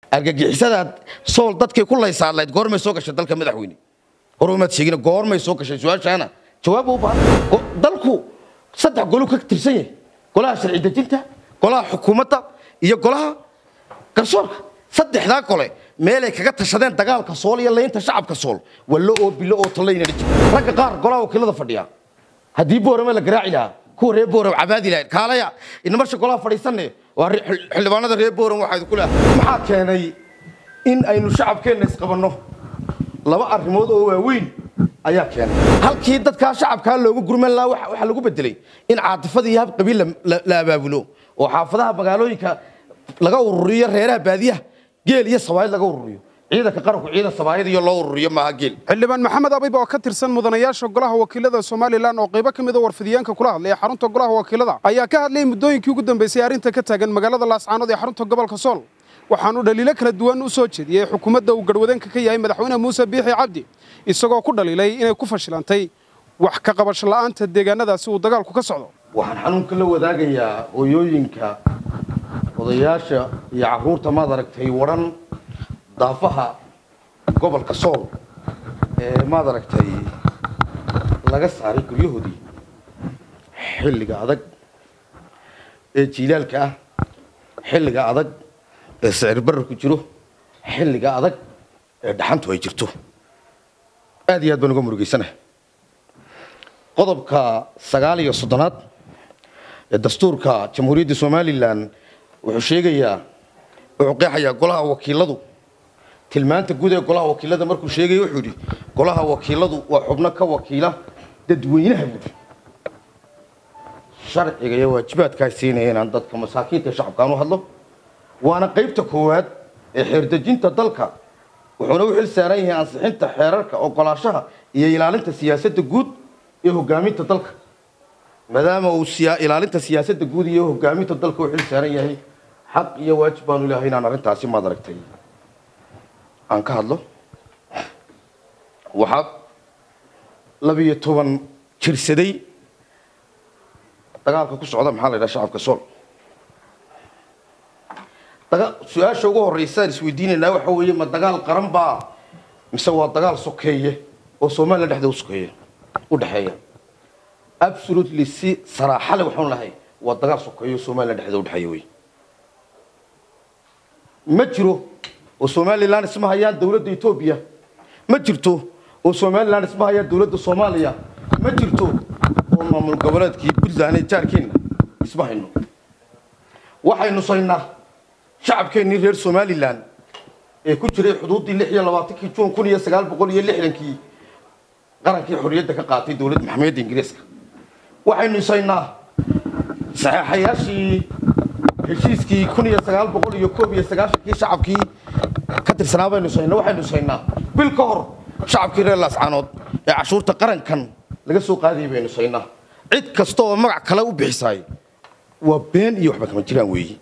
argagixisadaad sool dadkay ku laysaadlayd goormay soo gashay dalka madaxweyne hore umaad sheegin goormay soo gashay su-aashaana jawaab u baahan dalku saddex golu ka tirsan yahay golaha sharci dejinta golaha xukuumadda iyo golaha garsoorka saddexdaa gole meelay kaga tashadeen dagaalka sool iyo laynta shacabka sool wallo oo bilo oo tallayna ragga qaar golaha wakiilada fadhiya haddii boorame la garaaci lahaa kuwa reer booram cabaadi lahayd kaalaya inamasha golaha fadhiisanne waa xildhibaanada reer booram waxaa idinku leehay maxaa keenay in aynu shacabkeenna isqabanno laba arrimood oo waaweyn ayaa keenay halkii dadkaa shacabkaa loogu gurman lahaa waxaa lagu bedelay in caatifada iyo hab qabiil la abaabulo oo xaafadaha magaalooyinka laga ururiyo reeraha baadiyaha geel iyo sabaayid laga ururiyo ciidanka qaranku ciidan sabaayid iyo loo ururiyo maaha geel xildhibaan maxamed abib oo ka tirsan mudanayaasha golaha wakiilada somalilan oo qaybo ka mida warfidyaanka kula hadlay ee xarunta golaha wakiilada ayaa ka hadlayay muddooyinkii ugu dambeysay arrinta ka taagan magaalada laascaanood ee xarunta gobolka sool waxaanu dhaliilo kala duwan u soo jeediyey xukuumadda uu garhwadeenka ka yahay madaxweyne muuse biixi cabdi isagoo ku dhaliilay inay ku fashilantay wax ka qabasho la'aanta deegaanadaasi uu dagaalku ka socdo waxaan xanuunka la wadaagayaa hooyooyinka odayaasha iyo caruurta maad aragtay waran daafaha gobolka sool ee maad aragtay laga saaray guryahoodii xilliga adag ee jiilaalka ah xilliga adag ee sicir bararku jiro xilliga adag ee dhaxantu ay jirto aad iyo aad baan uga murugeysanahay qodobka sagaal iyo soddonaad ee dastuurka jamhuuriyadda somalilan wuxuu sheegayaa wuxuu qeexayaa golaha wakiiladu tilmaanta guud ee golaha wakiilada markuu sheegaya wuxuu yidhi golaha wakiiladu waa xubno ka wakiila dadweynaha buuri sharciga iyo waajibaadkaa siinaya inaan dadka masaakiinta shacabkaan u hadlo waana qaybta koowaad ee xeerdejinta dalka wuxuuna u xil saaran yahay ansixinta xeerarka ogolaashaha iyo ilaalinta siyaasadda guud ee hogaaminta dalka maadaama uu ilaalinta siyaasadda guud iyo hogaaminta dalka u xil saaran yahay xaq iyo waajib baanu ilahay inaan arrintaasi maad aragtay aan ka hadlo waxaa labiyo toban jirsaday dagaalka ku socda maxaa la yidhaha shacabka sool su-aasha ugu horreysa aan isweydiinaynaa waxa weeye ma dagaal qaran baa mise waa dagaal sokeeye oo somalilan dhexdeeda usokeeye u dhexeeya absolutely si saraaxale waxaan lahay waa dagaal sokeeye oo somalilan dhexdeeda udhexeeya wey ma jiro oo somalilan isma hayaan dowladda etoobiya ma jirto oo somalilan isma hayaan dowladda soomaaliya ma jirto oo maamul goboleedkii puntland ee jaarkeenna isma hayno waxaynu saynaa shacabkeennii reer somalilan ee ku jiray xuduuddii lix iyo labaatankii juun kun iyo sagaal boqol iyo lixdankii qarankii xorriyadda ka qaatay dowladda maxamiyadda ingiriiska waxaynu isaynaa saxeexayaashii heshiiskii kun iyo sagaal boqol iyo koob iyo sagaashankii shacabkii ka tirsanaa baynu isaynaa waxaynu isaynaa bil ka hor shacabkii reer laascaanood ee cashuurta qarankan laga soo qaadayay baynu isaynaa cid kasta oo magac kale u bixisaay waa been iyo waxba kama jiraan weeye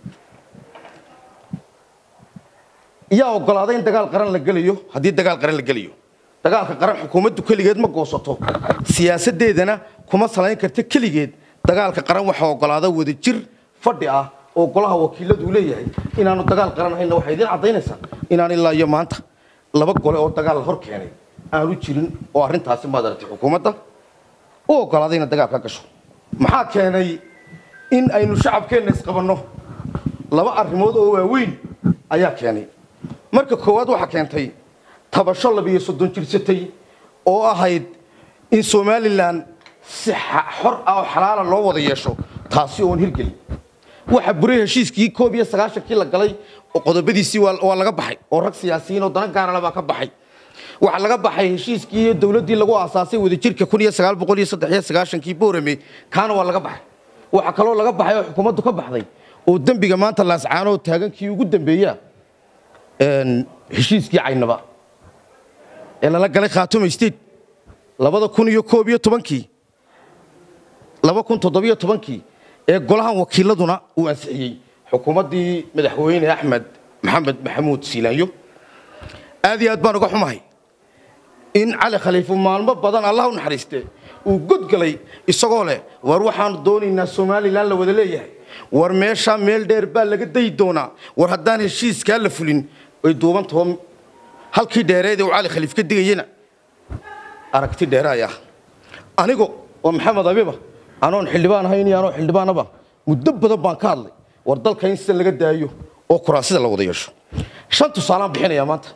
yaa ogolaaday in dagaal qaran la gelayo haddii dagaal qaran la gelayo dagaalka qaran xukuumaddu keligeed ma goosato siyaasadeedana kuma salayn karta keligeed dagaalka qaran waxaa ogolaada wada jir fadhi ah oo golaha wakiiladu leeyahay inaanu dagaal qaran ahayna waxay idiin caddaynaysaa inaan ilaa iyo maanta laba gole oo dagaal hor keenay aanu jirin oo arrintaasi maad aragtay xukuumadda u ogolaaday inay dagaal ka gasho maxaa keenay in aynu shacabkeenna isqabanno laba arrimood oo waaweyn ayaa keenay marka koowaad waxaa keentay tabasho labiyo soddon jirsatay oo ahayd in somalilan si xor ah oo xalaala loo wada yeesho taasi oon hirgelin waxa buray heshiiskii koob iyo sagaashankii la galay oo qodobadiisii waa laga baxay oo rag siyaasiyiin oo dana gaarala baa ka baxay waxaa laga baxay heshiiskii iyo dowladdii lagu aasaasay wadajirka kun iyo sagaal boqol iyo saddex iyo sagaashankii boorame kaana waa laga baxay waxaa kaloo laga baxay oo xukuumaddu ka baxday oo dembiga maanta laascaanoo taagankii ugu dambeeya heshiiskii caynaba ee lala galay khaatuma state labada kun iyo koob iyo tobankii laba kun toddobiyo tobankii ee golahan wakiiladuna uu ansixiyey xukuumaddii madaxweyne axmed maxamed maxamuud siilaanyo aad iyo aad baan uga xumahay in cali khaliifu maalmo badan allah u naxariiste uu godgalay isagoo leh war waxaanu doonaynaa somalilan la wada leeyahay war meeshaa meel dheer baa laga dayi doonaa war haddaan heshiiskaa la fulin way duubantao halkii dheereed uu cali khaliif ka digayena aragti dheeraaya anigo oo maxamed abiba anoon xildhibaan ahayn iyo anoo xildhibaanaba muddo badan baan ka hadlay war dalka in sida laga daayo oo kuraasida la wada yeesho shan tusaalaan bixinayaa maanta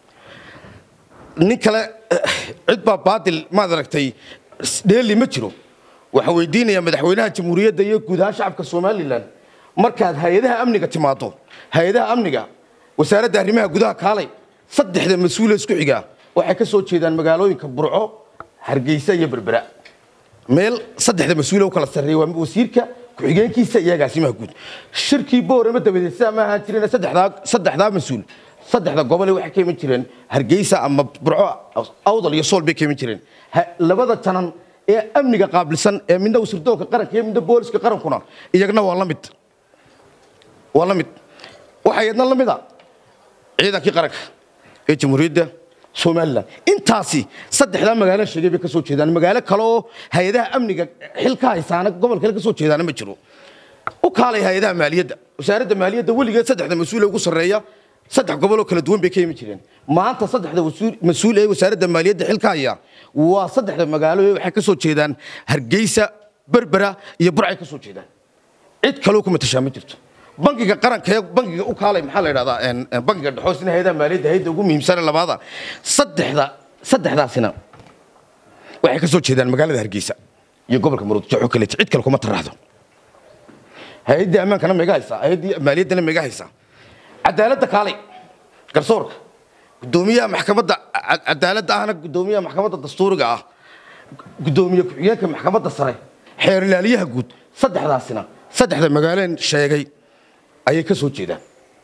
nin kale cid baa baadil maad aragtay dheeli ma jiro waxaan weydiinayaa madaxweynaha jamhuuriyadda iyo guud ahaan shacabka somalilan markaad hay-adaha amniga timaado hay-adaha amniga wasaaradda arrimaha gudaha kaalay saddexda mas-uule isku xigaa waxay ka soo jeedaan magaalooyinka burco hargeysa iyo berbera meel saddexda mas-uule u kala sarreeya waa wasiirka ku-xigeenkiisa iyo agaasimaha guud shirkii boorama dabadeed sidaa ma ahaan jirin saddexdaa saddexdaa mas-uul saddexda gobole waxay ka iman jireen hargeysa ama burco awdal iyo sool bay ka iman jireen labada janan ee amniga qaabilsan ee midna wasirdoonka qaranka iyo midna booliska qarankuna iyagna waa la mid waa la mid waxaa iyadna la mid a ciidankii qaranka ee jamhuuriyadda somalilan intaasi saddexdaa magaalo sheegay bay ka soo jeedaan magaalo kale oo hay-adaha amniga xil ka haysaana gobol kale ka soo jeedaana ma jiro u kaalay hay-adaha maaliyadda wasaaradda maaliyadda weligeed saddexda mas-uul ee ugu sarreeya saddex gobol oo kala duwan bay ka yimi jireen maanta saddexda mas-uul ee wasaaradda maaliyadda xilka haya waa saddexda magaalo ee waxay ka soo jeedaan hargeysa berbera iyo burcay ka soo jeedaan cid kaloo kuma tashaa ma jirto bangiga qaranka ee bangiga u kaalay maxaa la yidhahdaa bangiga dhexoosina hayadaha maaliyadda hayadda ugu muhiimsane labaada saddexda saddexdaasina waxay ka soo jeedaan magaalada hargeysa iyo gobolka maroodijo kale cid kale kuma taraxdo hay-addii ammaankana mega haysaa hay-addii maaliyaddana mega haysaa cadaaladda kaalay garsoorka gudoomiyaha maxkamadda cadaaladda ahna gudoomiyaha maxkamadda dastuuriga ah gudoomiye ku-xigeenka maxkamadda sare xeer ilaaliyaha guud saddexdaasina saddexda magaaleen sheegay ayay ka soo jeedaan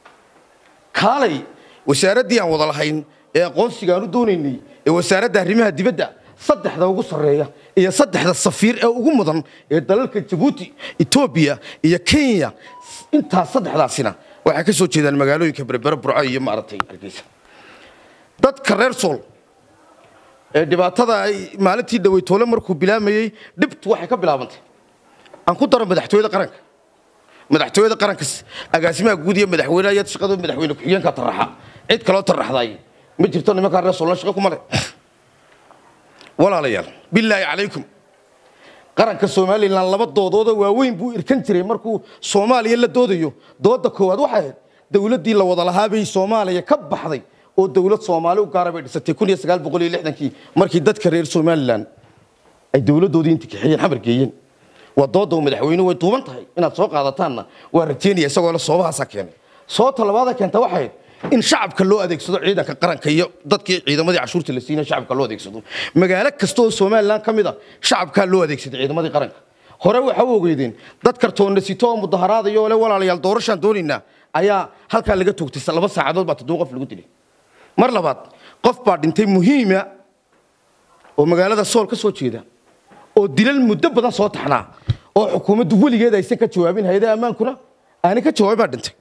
kaalay wasaaraddii aan wada lahayn ee aqoonsiga aan u doonaynay ee wasaaradda arrimaha dibadda saddexda ugu sarreeya iyo saddexda safiir ee ugu mudan ee dalalka jabuuti etoobiya iyo kenya intaas saddexdaasina waxay ka soo jeedaan magaalooyinka berbere burco iyo maaragtay hargeysa dadka reer sool ee dhibaatada ay maalintii dhaweytoole markuu bilaamayey dhibtu waxay ka bilaabantay aan ku daro madaxtooyada qaranka madaxtooyada qaranka agaasimaha guud iyo madaxweynaha iyo shaqada madaxweyne ku-xigeenka taraxa cid kaloo taraxday ma jirto nimankaa reer soolna shaqo kuma leh walaalayaal bilaahi calaykum qaranka somalilan laba doodooda waaweyn buu irkan jiray markuu soomaaliya la doodayo dooda koowaad waxay ahayd dowladdii la wada lahaa bay soomaaliya ka baxday oo dowlad soomaali u gaara bay dhisatay kun iyo sagaal boqol iyo lixdankii markii dadka reer somalilan ay dowladdoodii inta kaxeeyeen xamar geeyeen waa dooda madaxweynuhu way duuban tahay inaad soo qaadataanna waa rajeynaya isagoo le soobahaasaa keenay soobta labaada keenta waxay ahayd in shacabka loo adeegsado ciidanka qaranka iyo dadkii ciidamadii cashuurta la siinay shacabka loo adeegsado magaalo kasta oo somalilan ka mid a shacabkaa loo adeegsaday ciidamadii qaranka hore waxa u ogeydeen dad kartoonna sito oo mudaharaadayo ole walaalayaal doorashaan doonaynaa ayaa halkaa laga toogtay laba saacadood baa toddoba qof lagu dilay mar labaad qof baa dhintay muhiima oo magaalada sool ka soo jeeda oo dilal muddo badan soo taxnaa oo xukuumaddu weligeed aysan ka jawaabin hay-adaha ammaankuna aanay ka jawaabin baa dhintay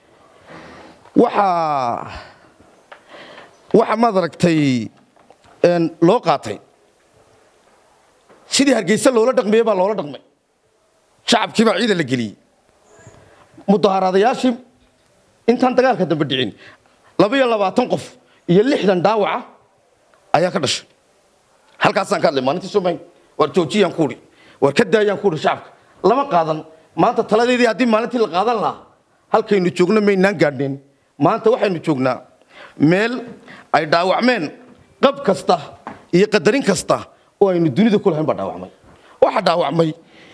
waxaa waxa maad aragtay loo qaatay sidii hargeysa loola dhaqmiyey baa loola dhaqmay shacabkii baa ciidan la geliyey mudaharaadayaashii intaan dagaalka dambe dhicin laba iyo labaatan qof iyo lixdan dhaawaca ayaa ka dhashay halkaasaan ka hadlay maalintii somayn waar joojiyaan ku udhi waar ka daayaan ku udhi shacabka lama qaadan maanta taladeedii haddii maalintii la qaadan lahaa halkaynu joogno maynaan gaadhneen maanta waxaynu joognaa meel ay dhaawacmeen qab kasta iyo qadarin kasta oo aynu dunida ku lahayn baa dhaawacmay waxaa dhaawacmay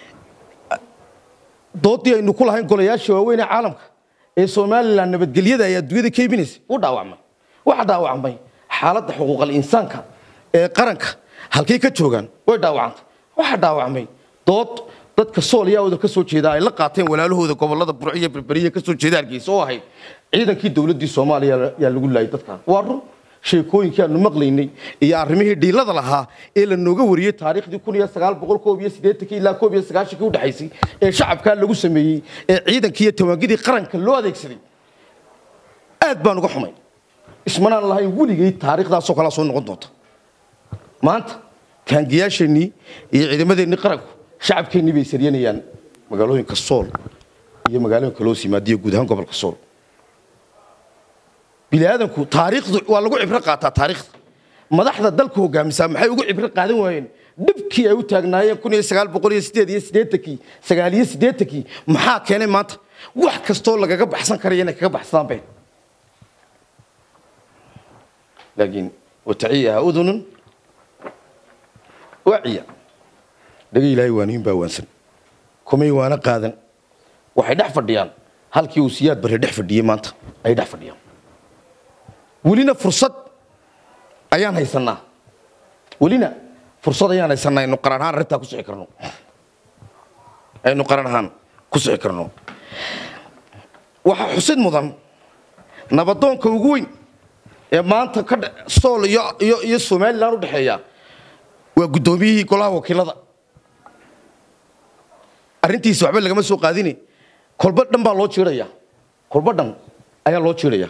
doodii aynu ku lahayn golayaasha waaweyn ee caalamka ee somalilan nabadgelyada ay adduunyada ka iibinaysa u dhaawacmay waxaa dhaawacmay xaaladda xuquuqal insaanka ee qaranka halkay ka joogaan way dhaawacantay waxaa dhaawacmay dood dadka sool iyo awda ka soo jeeda ay la qaateen walaalahooda gobolada burciyo berberiya ka soo jeeda hargeysa oo ahayd ciidankii dowladdii soomaaliya yaa lagu laayay dadkan waa run sheekooyinkii aanu maqlaynay iyo arrimihii dhiilada lahaa ee la nooga wariyey taariikhdii kun iyo sagaal boqol koob iyo siddeetankii ilaa koob iyo sagaashankii udhexaysay ee shacabkaa lagu sameeyey ee ciidankii iyo tawaangidii qaranka loo adeegsaday aad baan uga xumay ismanaan lahayn weligay taariikhdaasoo kalea soo noqon doonta maanta taangiyaasheennii iyo ciidamadeennii qaranku shacabkeennii bay saryanayaan magaalooyinka sool iyo magaalooyinka loo simaadiyo guud ahaan gobolka sool bini aadamku taariikhdu waa lagu cibro qaataa taariikhda madaxda dalka hogaamisaa maxay ugu cibro qaadan waayeen dhibkii ay u taagnaayeen kun iyo sagaal boqol iyo sideed iyo siddeetankii sagaal iyo siddeetankii maxaa keenay maanta wax kastoo lagaga baxsan karaya inay kaga baxsadaan bay laakiin wataciyaha udunun waciya dhaga ilaahay waanihin baa waansan kumay waana qaadan waxay dhex fadhiyaan halkii uu siyaad barre dhex fadhiyey maanta ay dhex fadhiyaan welina fursad ayaan haysanaa welina fursad ayaan haysanaa aynu qaran ahaan arrintaa ku sixi karno aynu qaran ahaan ku sixi karno waxaa xusid mudan nabadoonka ugu weyn ee maanta ka sool iyo iyo iyo somalilan u dhexeeya waa guddoomiyihii golaha wakiilada arrintiisa waxba lagama soo qaadini kolba dhan baa loo jiiraya kolba dhan ayaa loo jiiraya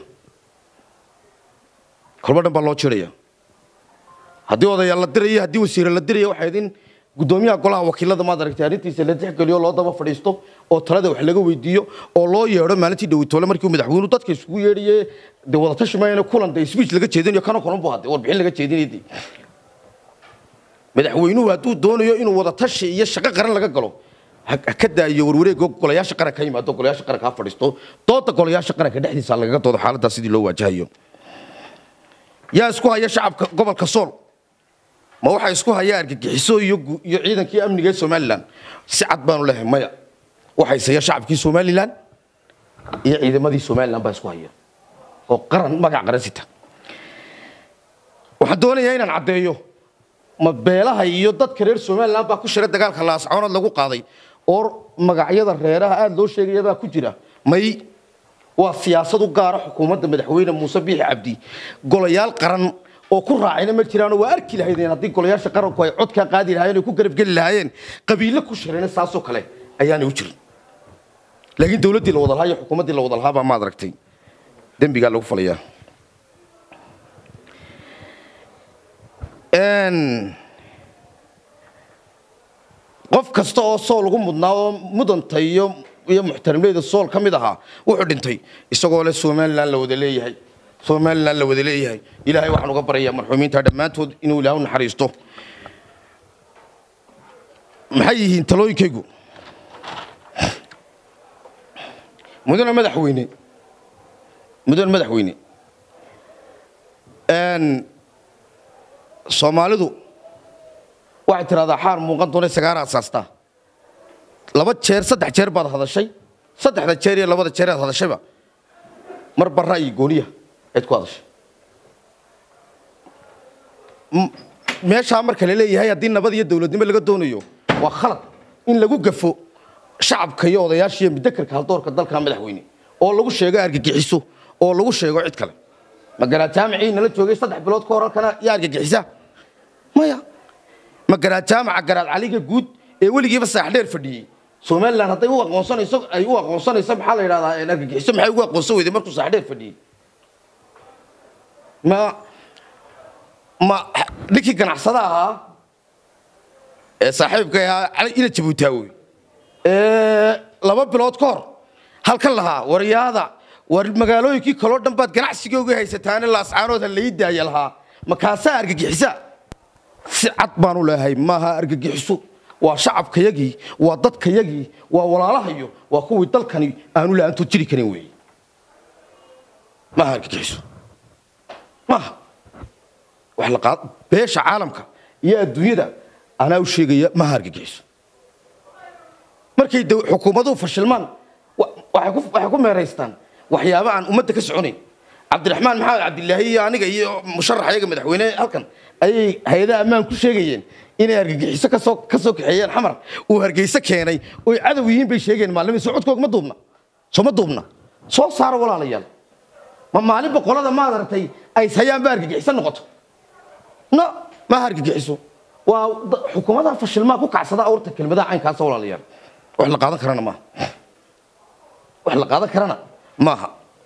kolba dhan baa loo jiiraya haddii odayaal la diraya haddii wasiire la diraya waxay idin guddoomiyaha golaha wakiilada maad aragtay arrintiisa la tixgeliyo loo daba fadhiisto oo talada wax laga weydiiyo oo loo yeedho maalintii dhawitoole markii madaxweynuhu dadka isugu yeedhaye dee wadatashi mayana kulan dee speech laga jeedinayo kana kulan bu hadde warbixin laga jeedinaya dee madaxweynuhu hadduu doonayo inuu wadatashi iyo shaqo qaran laga galo ha ka daayo warwareego golayaasha qaranka ka yimaado golayaasha qaranka ha fadhiisto dooda golayaasha qaranka dhexdiisa lagaga doodo xaaladdaa sidii loo waajahayo yaa isku haya shacabka gobolka sool ma waxaa isku haya argagixiso iyo iyo ciidankii amniga ee somalilan si cad baanu lehay maya waxaa isaya shacabkii somalilan iyo ciidamadii somalilan baa isku haya oo qaran magac qaran sita waxaan doonayaa inaan caddeeyo ma beelaha iyo dadka reer somalilan baa ku shira dagaalka laascoonad lagu qaaday oo magacyada reeraha aada loo sheegaya baa ku jira may waa siyaasad u gaara xukuumadda madaxweyne muuse biixi cabdi golayaal qaran oo ku raacayna ma jiraanoo waa arki lahaydeen haddii golayaasha qaranku ay codkaa qaadi lahaayeen ay ku garabgeli lahaayeen qabiilo ku shirayna saasoo kale ayaanay u jirin laakiin dowladdii la wada lahaa iyo xukuumaddii la wada lahaa baa maad aragtay dembigaa lagu falayaa qof kasta oo sool ugu mudnaa oo mudanta iyo iyo muxtarimleyda sool ka mid ahaa wuxuu dhintay isagoo leh somalilan la wada leeyahay somalilan la wada leeyahay ilaahay waxaan uga baryayaa marxuumiinta dhammaantood inuu ilaah u naxariisto maxay yihiin talooyinkaygu mudane madaxweyne mudane madaxweyne soomaalidu waxay tidhahdaa xaar muuqan doona sagaara asaastaa laba jeer saddex jeer baad hadashay saddexda jeer iyo labada jeer aad hadashayba mar barra iyo gooniya ayd ku hadashay meeshaa marka la leeyahay haddii nabad iyo dowladnimo laga doonayo waa khalad in lagu gafo shacabka iyo odayaasha iyo mudakarka haldoorka dalka madaxweyne oo lagu sheego argagixiso oo lagu sheego cid kale magaraa jaamicii nala joogay saddex bilood ka hor halkana yaa argagixisa maya magaraa jaamaca garaad caliga guud ee weligiiba saaxdheer fadhiyey somalilan hadday u aqoonsanayso ay u aqoonsanayso maxaa la yidhahdaa argagixiso maxay ugu aqoonsan weyday markuu saaxdheer fadhiyey ma ma ninkii ganacsada ahaa ee saaxiibka ahaa ina jabuutaawoy ee laba bilood ka hor halkan lahaa waryaada war magaalooyinkii kaloo dhan baad ganacsigooga haysataane laascaanood ha lai daaya lahaa makaasaa argagixisa si cad baanu leehay maaha argagixiso waa shacabkayagii waa dadkayagii waa walaalahayo waa kuwii dalkani aanu la-aantood jiri karin weeye maaha argagixiso maaha wax la qaad beesha caalamka iyo adduunyada anaa u sheegaya maaha argagixiso markay xukuumaduhu fashilmaan waxay ku meeraystaan waxyaaba aan ummadda ka soconayn cabdiraxmaan maxamed cabdilaahi iyo aniga iyo musharax ayaga madaxweyne halkan ayay hay-adaha ammaan ku sheegayeen inay argagixiso kasoo ka soo kaxeeyeen xamar uu hargeyso keenay oy cadow yihiin bay sheegeen maalimiin soo codkooga ma duubna soo ma duubna soo saara walaalayaal ma maalin boqolada maad aragtay ay hayaanba argagixiso noqoto no maaha argagixiso waa xukuumadaha fashilmaa ku kacsada awrta kelmadaha caynkaasa walaalayaal wax la qaadan karana maaha wax la qaadan karana maaha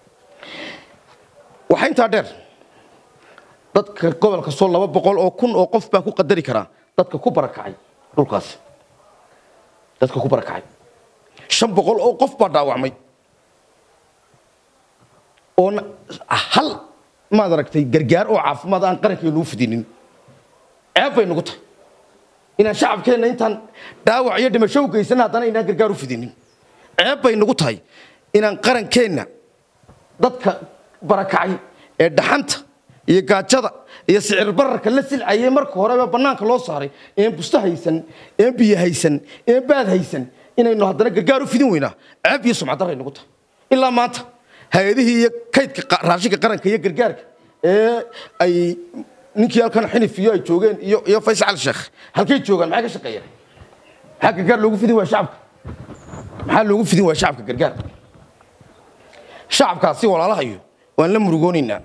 waxaa intaa dheer dadka gobolka soo laba boqol oo kun oo qof baan ku qadari karaa dadka ku barakacay dhulkaasi dadka ku barakacay shan boqol oo qof baa dhaawacmay oo hal maad aragtay gargaar oo caafimaad aan qarankeenu u fidinin ceeb bay nagu tahay inaan shacabkeenna intaan dhaawac iyo dhimasho u geysan haddana inaan gargaar u fidinin ceeb bay nagu tahay inaan qarankeenna dadka barakacay ee dhaxanta iyo gaajada iyo sicir bararka la silcayay marka horeba bannaanka loo saaray een busto haysan een biyo haysan een baad haysan inaynu haddana gargaar u fidin weynaa ceeb iyo sumcaddaray nagu tahay ilaa maanta hay-adihii iyo kaydka raashinka qaranka iyo gargaarka ee ay ninkii halkan xinif iyo ay joogeen iyo iyo faysal sheekh halkay joogaan maxay ka shaqeeyaan maxaa gargaar loogu fidin waa shacabka maxaa loogu fidin waa shacabka gargaar shacabkaasi walaalahayo waan la murugoonaynaa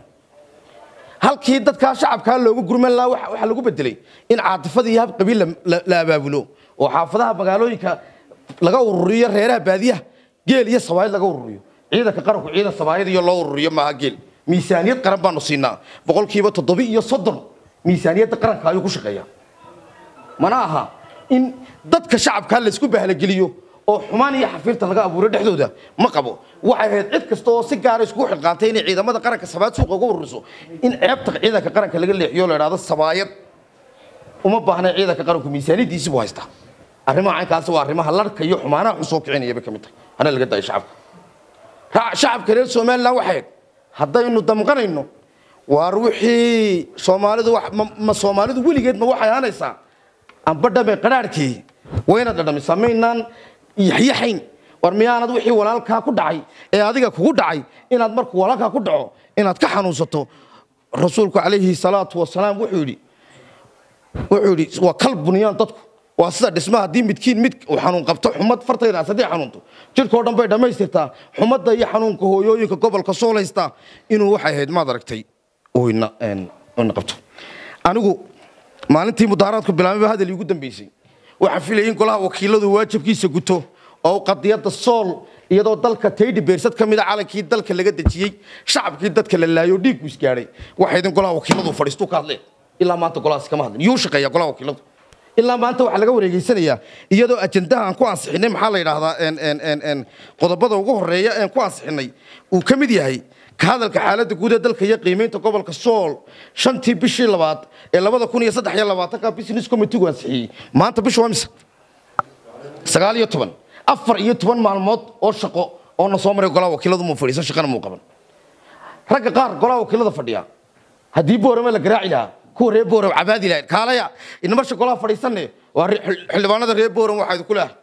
halkii dadkaa shacabkaa loogu gurman lahaa waxaa lagu bedelay in caatifadii hab qabiil la abaabulo oo xaafadaha magaalooyinka laga ururiyo reeraha baadiyaha geel iyo sabaayad laga ururiyo ciidanka qaranku ciidan sabaayad iyo loo ururiyo maaha geel miisaaniyad qaran baanu siinaa boqolkiiba toddobi iyo soddon miisaaniyadda qaranka ayuu ku shaqeeyaa mana aha in dadka shacabkaa laysku bahlageliyo oo xumaan iyo xafiirta laga abuuro dhexdooda ma qabo waxay ahayd cid kasta oo si gaara iskugu xilqaantay inay ciidamada qaranka sabaayad suuqa uga ururiso in ceebta ciidanka qaranka laga leexiyo la idhaahdo sabaayad uma baahna ciidanka qaranku miisaaniyaddiisi buu haystaa arrimaha caynkaasi waa arrimaha larka iyo xumaanaha xun soo kicinaya bay ka mid tahay hana laga daayo shacabka shacabka reer somaliland waxay haddaynu damqanayno waar wixii soomaalidu ma soomaalidu weligeed ma waxay ahaanaysaa amba dhame qadhaarhkii wayna dhadhamisaa maynaan yaxyaxayn war miyaanad wixii walaalkaa ku dhacay ee adiga kugu dhacay inaad markuu walaalkaa ku dhaco inaad ka xanuunsato rasuulku calayhi salaatu wasalaam wuxuu yidhi wuxuu yidhi waa kal buniyaan dadku waa sida dhisma haddii midkiin mid uu xanuun qabto xumad fartaydaas haddii xanuunto jirkao dhan bay dhammaystirtaa xumadda iyo xanuunka hooyooyinka gobolka soolaysta inuu waxay ahayd maad aragtay oyna oyna qabto anigu maalintii mudaharaadku bilaabay baa hadal iigu dambeysay waxaan filayay in golaha wakiiladu waajibkiisa guto oo qadiyadda sool iyadoo dalka taydhi beersad ka mida calankii dalka laga dejiyey shacabkii dadka la laayo dhiigku isgaadhay waxayd in golaha wakiiladu fadhiistu ka hadleen ilaa maanta golahaasi kama hadlin yuu shaqeeya golaha wakiiladu ilaa maanta waxaa laga wareegeysanayaa iyadoo ajandaha aan ku ansixinay maxaa la yidhaahdaa qodobada ugu horeeya aan ku ansixinay uu ka mid yahay ka hadalka xaaladda guud ee dalka iyo qiimaynta gobolka sool shantii bishii labaad ee labada kun iyo saddex iyo labaatanka business committeegu ansixiyey maanta bisha waa mise sagaal iyo toban afar iyo toban maalmood oo shaqo oo na soo maray golaha wakiiladu muu fadhiisan shaqana muu qaban ragga qaar golaha wakiilada fadhiya haddii boorame la garaaci lahaa kuwa reer booram cabaadi lahayd kaalaya inamasha golaha fadhiisanne waa xildhibaanada reer booram waxaa idinku leehay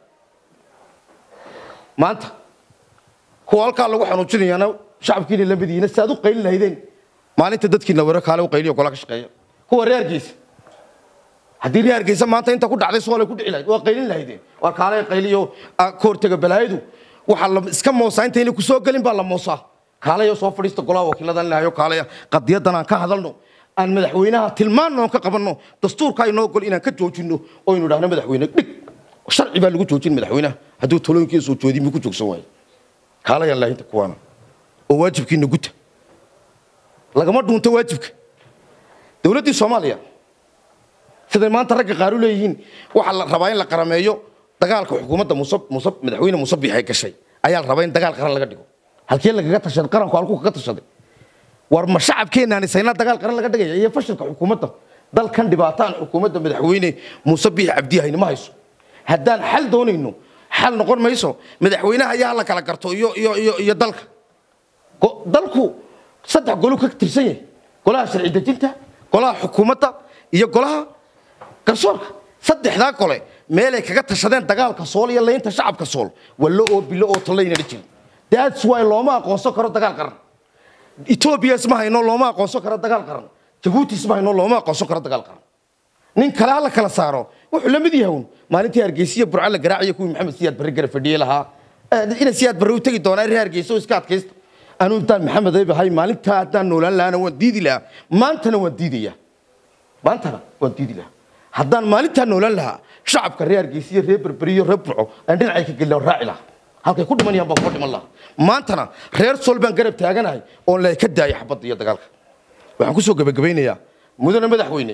maanta kuwa halkaa lagu xanuujinayaana shacabkiina la madiina si aad u qaylin lahaydeen maalinta dadkiina wero kaale u qayliyo gola ka shaqeeya kuwa reer hargeysa haddii reer hargeysa maanta inta ku dhacday soolay ku dhici lahayd waa qaylin lahaydeen waa kaale qayliyo ka hortega balaayadu waxaa la iska moosaa intayna ku soo gelin baa la moosaa kaaleyo soo fadhiista golaha wakiiladan lahayo kaaleya qadiyadan aan ka hadalno aan madaxweynaha tilmaanno oon ka qabanno dastuurka inoo gol inaan ka joojinno oo aynu idhahno madaxweyne dhig sharci baa lagu joojin madaxweynaha hadduu talooyinkiisa soo joodin muu ku joogsan waayo kaalayaan laahinta kuwaana oo waajibkiina guta lagama dhuunto waajibka dowladdii soomaaliya siday maanta ragga qaar u leeyihiin waxaa la rabaa in la qarameeyo dagaalka xukuumadda muuse muuse madaxweyne muuse biixay gashay ayaa la rabaa in dagaal qaran laga dhigo halkee lagaga tashaday qaranku halkuu kaga tashaday war ma shacabkeenaan isayna dagaal qaran laga dhigaya iyo fashilka xukuumadda dalkan dhibaataan xukuumadda madaxweyne muuse biix cabdi hayni ma hayso haddaan xal doonayno xal noqon mayso madaxweynaha ayaa la kala garto iyo iyo iyo iyo dalka dalku saddex golu ka tirsan yahay golaha sharci dejinta golaha xukuumadda iyo golaha garsoorka saddexdaa gole meelay kaga tashadeen dagaalka sool iyo laynta shacabka sool wallo oo bilo oo tallaynala jirin that's why looma aqoonsan karo dagaal qaran etoobiya isma hayno looma aqoonsan karo dagaal qaran jabuuti isma hayno looma aqoonsan karo dagaal qaran nin kale ha la kala saaro wuxuu la mid yahay un maalintii hargeysiya burca la garaacayo kuwii maxamed siyaad barre gara fadhiyey lahaa ina siyaad barre u tegi doonaa reer hargeysa oo iska adkaysta anuu intaan maxamed ayb ahay maalintaa haddaan noolaan lahana waan diidi lahaa maantana waan diidaya maantana waan diidi lahaa haddaan maalintaa noolaan lahaa shacabka reer hargeysiya reer berberiyo reer burco aan dhinacay ka gelin raaci lahaa halkay ku dhimanayaan baan kuma dhiman lahaa maantana reer sool baan garab taaganahay oon la ka daaya xabadda iyo dagaalka waxaan kusoo gebagabaynayaa mudane madaxweyne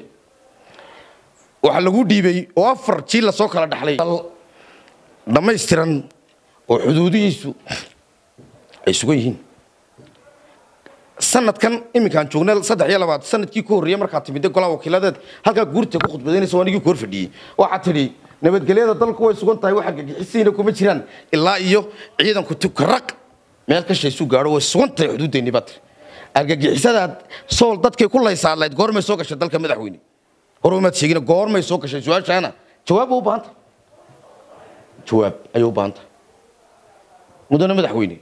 waxaa lagu dhiibay oo afar jiil lasoo kala dhaxlay dhammaystiran oo xuduudihiisu ay sugan yihiin sanadkan iminkaan joognay saddex iyo labaad sanadkii ku horreeyey markaad timidday golaha wakiiladeed halkaa guurta ku khudbadaynaysa anigii ku hor fadhiyey waxaad tidhi nabadgelyada dalku way sugan tahay waxa gagixisiina kuma jiraan ilaa iyo ciidanku tukaraq meel ka shaysu gaadho way sugan tahay xuduuddeenni baad tiri argagixisadaad sool dadkay ku laysaadlayd goormay soo gashay dalka madaxweyne hore umaad sheegina goormay soo gashay su-aashaana jawaab bay u baahan tahay jawaab ayay u baahan tahay mudane madaxweyne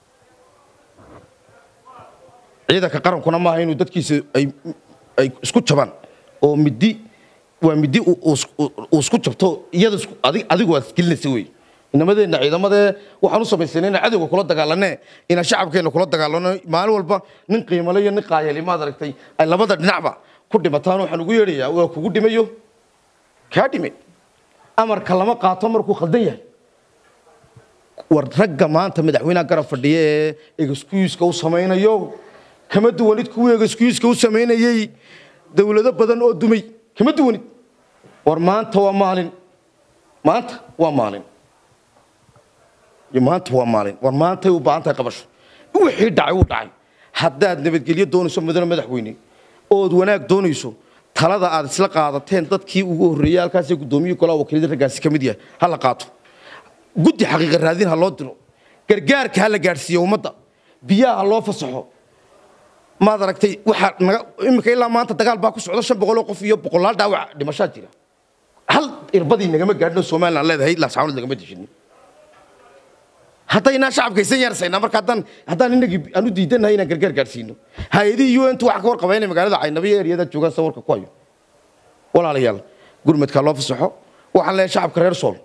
ciidanka qarankuna maaha inuu dadkiisa ay ay isku jabaan oo midi waa midi uu isku jabto iyada adigu waad isgelinaysa wey inamadeenna ciidamadee waxaan u samaysanay inaan cadowga kula dagaalanee inaan shacabkeenna kula dagaalano maalin walba nin qiimale iyo nin qaayali maad aragtay ay labada dhinacba ku dhimataan waxaan ugu yeedhayaa waa kugu dhimayo kaa dhime amarka lama qaato markuu khaldan yahay war ragga maanta madaxweynaha garab fadhiya ee excuuska u samaynayo kama duwanid kuwii excuuska u samaynayey dowlado badan oo dumay kama duwanid war maanta waa maalin maanta waa maalin maanta waa maalin war maantay u baahan tahay qabasho wixii dhacay uu dhacay haddaad nabadgelyo doonayso mudane madaxweyne ood wanaag doonayso talada aad isla qaadateen dadkii ugu horreeyey halkaasee guddoomiye golaha wakiilada raggaasi ka mid yahay ha la qaato guddi xaqiiqa raadin ha loo diro gargaarka ha la gaadhsiiyo ummadda biyaha ha loo fasaxo maad aragtay waxaa naga iminka ilaa maanta dagaal baa ku socda shan boqol oo qof iyo boqolaal dhaawac dhimashaa jira hal irbadii nagama gaadhin oo somaliland leedahay laascaanood lagama dejinin haddaynaa shacabka isan yarsaynaa marka haddaan haddaan inagii aan u diidanahay inaan gargaar gaadhsiino hay-adihii un tu wax ka warqaba inay magaalada caynabiyo eriyada joogaan sawirka ku hayo walaalayaal gurmadkaa loo fasaxo waxaan leeyahay shacabka reer sool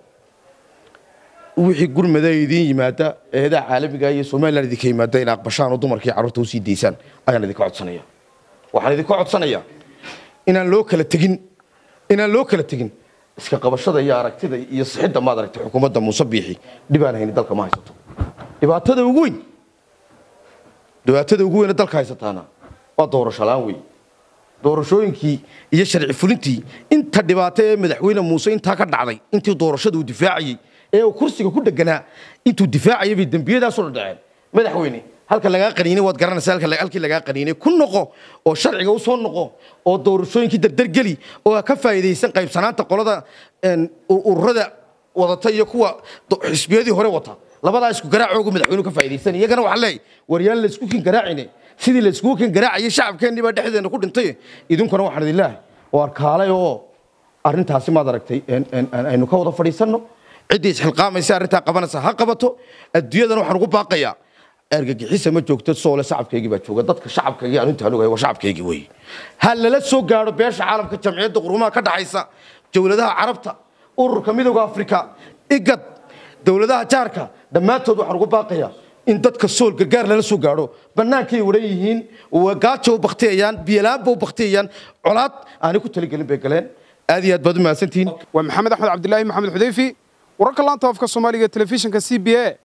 wixii gurmada idiin yimaada eedaha caalamiga iyo somaliland idinka yimaada in aqbashaan oo dumarkii carruurta usii daysaan ayaan idinka codsanaya waxaan idinka codsanayaa inaan loo kala tegin inaan loo kala tegin iska qabashada iyo aragtida iyo sixidda maad aragtay xukuumadda muuse biixi dhibaan hayni dalka ma haysato dhibaatada ugu weyn dhibaatada ugu weyne dalka haysataana waa doorasho la-aan wey doorashooyinkii iyo sharci fulintii inta dhibaato ee madaxweyne muuse intaa ka dhacday intii doorashada uu difaacayey ee uu kursiga ku dheganaa intuu difaacayay bay dembiyadaasoo dhadhaceen madaxweyne halka lagaa qaniinay waad garanaysaa halkii lagaa qaniinay ku noqo oo sharciga usoo noqo oo doorashooyinkii dardargeli oo ka faa'iidaysan qaybsanaanta qolada ururada wadata iyo kuwa xisbiyadii hore wata labadaa isku garaacoogu madaxweynuhu ka faa'iidaysan iyagana waxaa leeyahay waryaan laysku kin garaacine sidii layskugu kin garaacayay shacabkeennii baa dhexdeena ku dhintay idinkuna waxaan idin leeyahay waar kaalay oo arrintaasi maad aragtay aynu ka wada fadhiisanno ciddii isxilqaamaysa arrintaa qabanaysa ha qabato adduunyadana waxaan ugu baaqayaa argagixisa ma joogto soole shacabkaygii baa jooga dadka shacabkaygii aan intaan ogahay waa shacabkaygii wey ha lala soo gaadho beesha caalamka jamciyadda qurumaha ka dhaxaysa dowladaha carabta ururka midowda afrika igad dowladaha jaarka dhammaantood waxaan ugu baaqayaa in dadka sool gargaar lala soo gaadho bannaankay waran yihiin gaajo u baktiyayaan biyalaanba u baktiyayaan colaad aanay ku taligelin bay galeen aad iyo aad baad u mahadsantihiin waa maxamed axmed cabdilaahi maxamed xudayfi wararka laanta afka soomaaliga telefishinka c b a